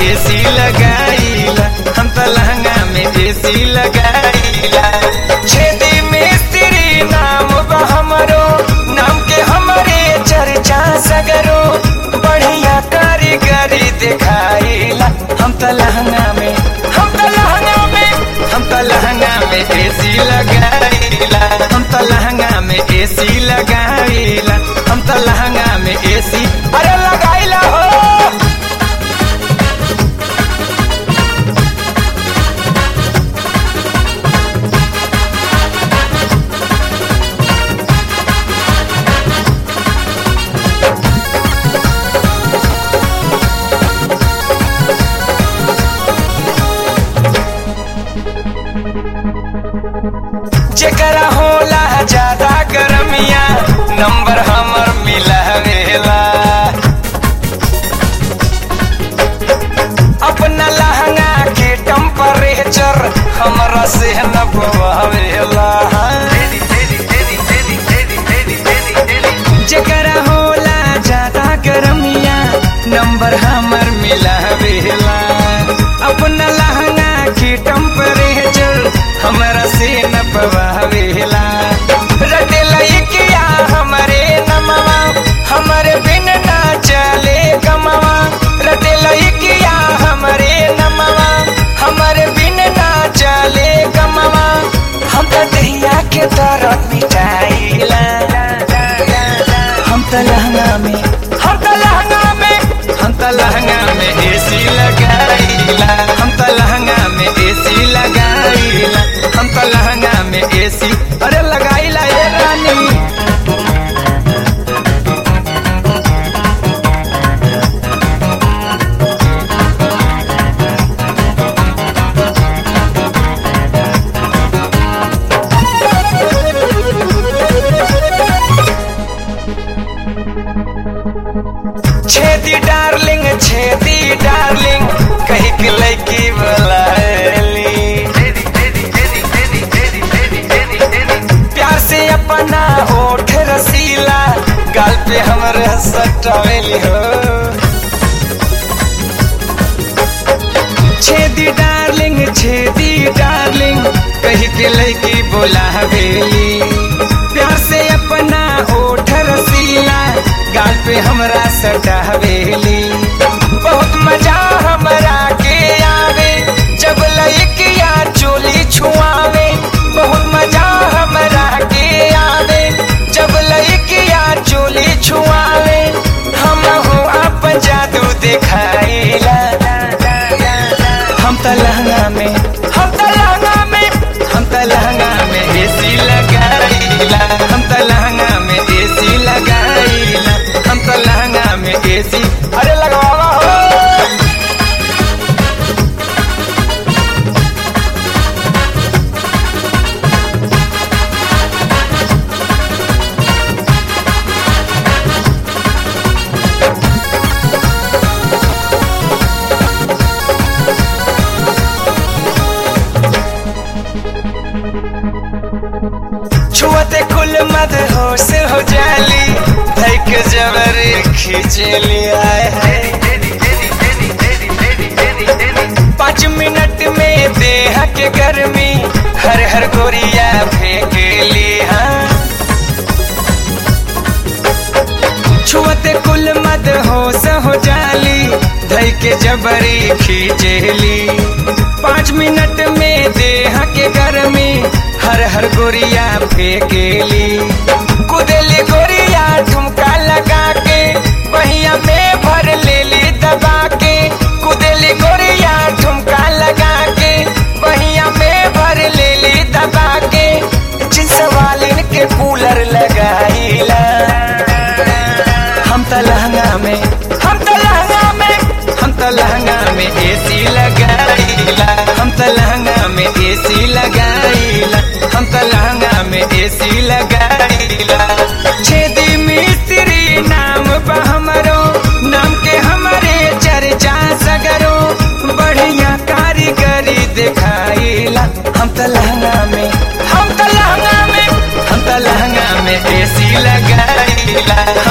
AC लगाईला हम तो लहंगा में एसी लगाईला छेदी मिस्त्री नाम बा हमरो नाम के हमरे चर्चा सगरो बढ़िया कारीगरी दिखाईला हम तो लहंगा में हम तो लहंगा में हम तो लहंगा में एसी लगाईला हम तो लहंगा में एसी लगाईला हम तो लहंगा में एसी अरे लगाईला हो जेकरा होला ज्यादा गरमिया नंबर हमर मिलावेला अपना लहंगा के टेम्परेचर हमरा से न बवावेला जेकरा होला ज्यादा गरमिया नंबर हमर मिलावेला अपना लहंगा के टेम्परेचर हमरा से न पवावेला रटेला किया हमरे नमवा हमरे बिन ना चले कमवा रटेला किया हमरे नमवा हमरे बिन ना चले कमवा हम तो दहिया के तरफ मिटाइला हम तो लहंगा में हम तो लहंगा में हम तो लहंगा में एसी लगाईला हम तो लहंगा में एसी लगाईला हम तो लहंगा में एसी अरे लगाईला ये रानी छेदी डार्लिंग छेदी डार्लिंग कही के लड़की बुलाली प्यार से अपना ओठ रसीला गाल पे हमरे सटावेली हो छेदी डार्लिंग छेदी डार्लिंग कही के लड़की बुलावेली प्यार से अपना ओठ रसीला गाल पे हमरा सटावेली बहुत मजा हमरा के आवे जब लइकिया चोली छुआवे बहुत मजा हमरा के आवे जब लइकिया चोली छुआवे हम हो आप जादू दिखाईला हम तो लहंगा में हम तो लहंगा में हम तो लहंगा में एसी लगाईला हम तो लहंगा में एसी लगाईला हम तो लहंगा में एसी अरे लगवावा हो छुअते कुल मद होश हो जाली धैक जबर खींचली आए है पाँच मिनट में देह के गर्मी हर हर गोरिया फेंक ली हाँ छुअते कुल मद होश हो जाली धई के जबरी खींचली पाँच मिनट में देह के गर्मी हर हर गोरिया फेंकेली कुदेली गोरिया ठुमका लगा के बहिया में भर लेली दबा के कुदेली गोरिया ठुमका लगा के बहिया में भर लेली दबा के जिस वालिन के कूलर लगाईला हम तो लहंगा में हम तो लहंगा में हम तो लहंगा में एसी लगाईला हम तो लहंगा में एसी लगाईला हम तो लहंगा में एसी लगाईला छेदी मिस्त्री नाम बा हमरो नाम के हमारे चर्चा सगरो बढ़िया कारीगरी दिखाईला हम तो लहंगा में हम तो लहंगा में हम तो लहंगा में एसी लगाईला